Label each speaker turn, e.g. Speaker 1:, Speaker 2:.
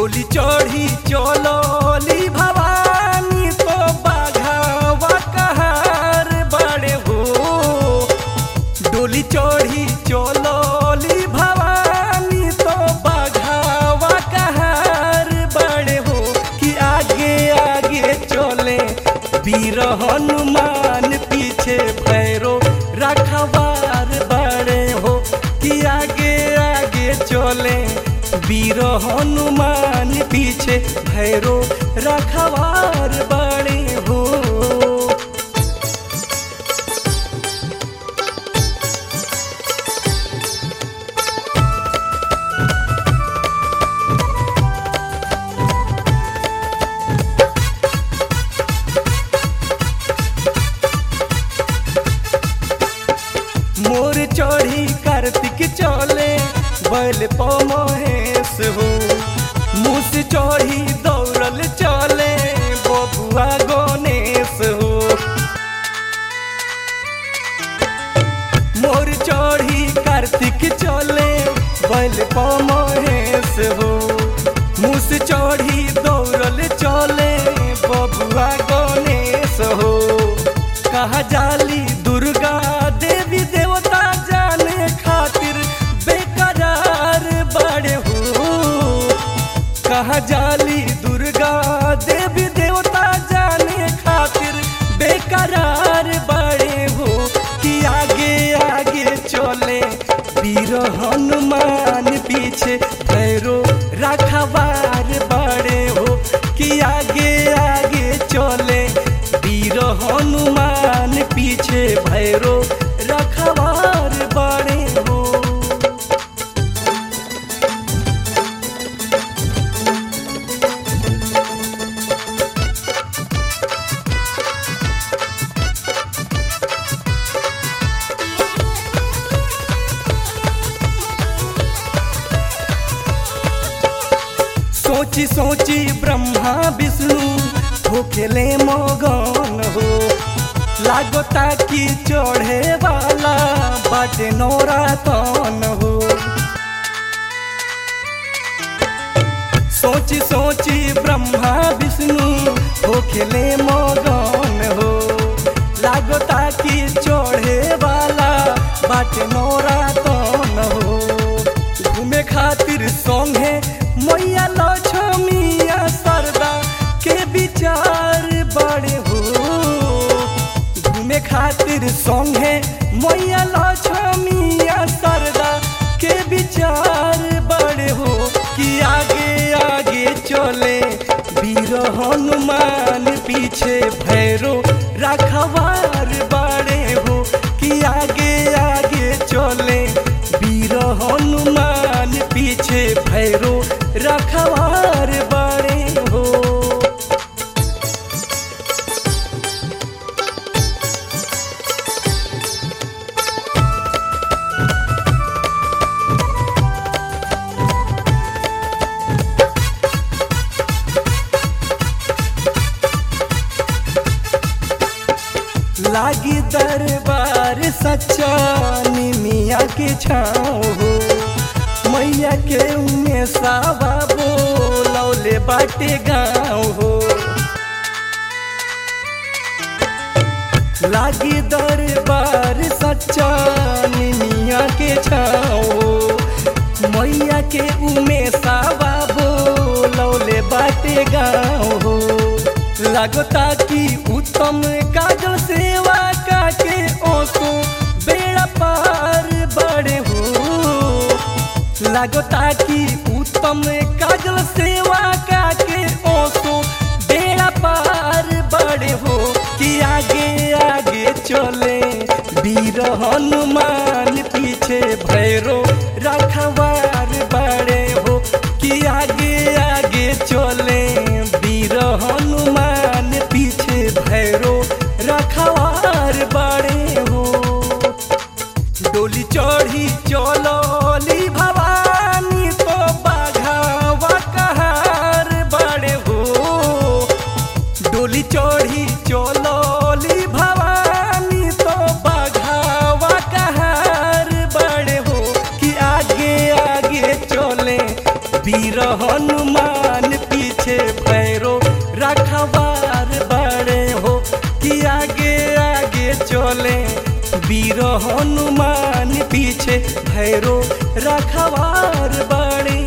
Speaker 1: डोली चढ़ी चलोली भवानी तो बाघावा कहार बड़े हो डोली चढ़ी चलोली भवानी तो बाघावा कहार बड़े हो कि आगे आगे चले वीर हनुमान पीछे भैरो रखवार बड़े हो कि आगे आगे चले वीर हनुमान पीछे भैरो रखवार बड़े हो मोर चढ़ी कार्तिक चले बैल पमहेश हो मुस चढ़ी दौड़ल चले बबुआ गणेश हो मोर चढ़ी कार्तिक चले बैल पमहेश हो मुस चढ़ी दौड़ल चले बबुआ गणेश हो कहा जाली दुर्गा देवी देवता जाने खातिर बेकरार बड़े हो कहा जाली दुर्गा देवी देवता जाने खातिर बेकरार बड़े हो कि आगे आगे चले वीर हनुमान पीछे भैरो रखवार बड़े हो कि आगे आगे चले वीर हनुमान पीछे भैरो रखवार बड़े हो सोची सोची ब्रह्मा विष्णु होखेले मगन हो लागता कि चढ़े वाला बाटे नौरातन हो सोची सोची ब्रह्मा विष्णु होखेले मगन हो लागता कि चढ़े वाला बाटे नौरातन हो घूमे खातिर संगे मैया लक्ष्मिया सरदा के विचार बड़े हो घूमे खातिर संगे मैया लक्ष्मिया सरदा के विचार बड़े हो कि आगे आगे चले वीर हनुमान पीछे भैरो रखवार बड़े हो कि आगे आगे चले वीर हनुमान पीछे भैरो रखवार बड़े हो लागी दरबार सच्चा निमिया के छाँव हो मैया के उमे सावा बोलौले बाटे गाँव हो लागी दरबार सच्चा निमिया के छाँव हो मैया के उमे सावा बोलौले बाटे गाँव हो लगता कि उत्तम काजल सेवा काके ओसो बेड़ा पार बड़े हो लगता कि उत्तम काजल सेवा काके ओसो बेड़ा पार बड़े हो कि आगे आगे चले वीर हनुमान पीछे भैरो रखवार बड़े हो कि आगे आगे चले वीर हनुमान पीछे भैरो रखवार बड़े हो डोली चढ़ी चलोली भवानी तो बाघावा कहार बड़े हो डोली चढ़ी चलोली भवानी तो बाघावा कहार बड़े हो कि आगे वीर हनुमान पीछे भैरो रखवार बड़े हो कि आगे आगे चले वीर हनुमान पीछे भैरो रखवार बड़े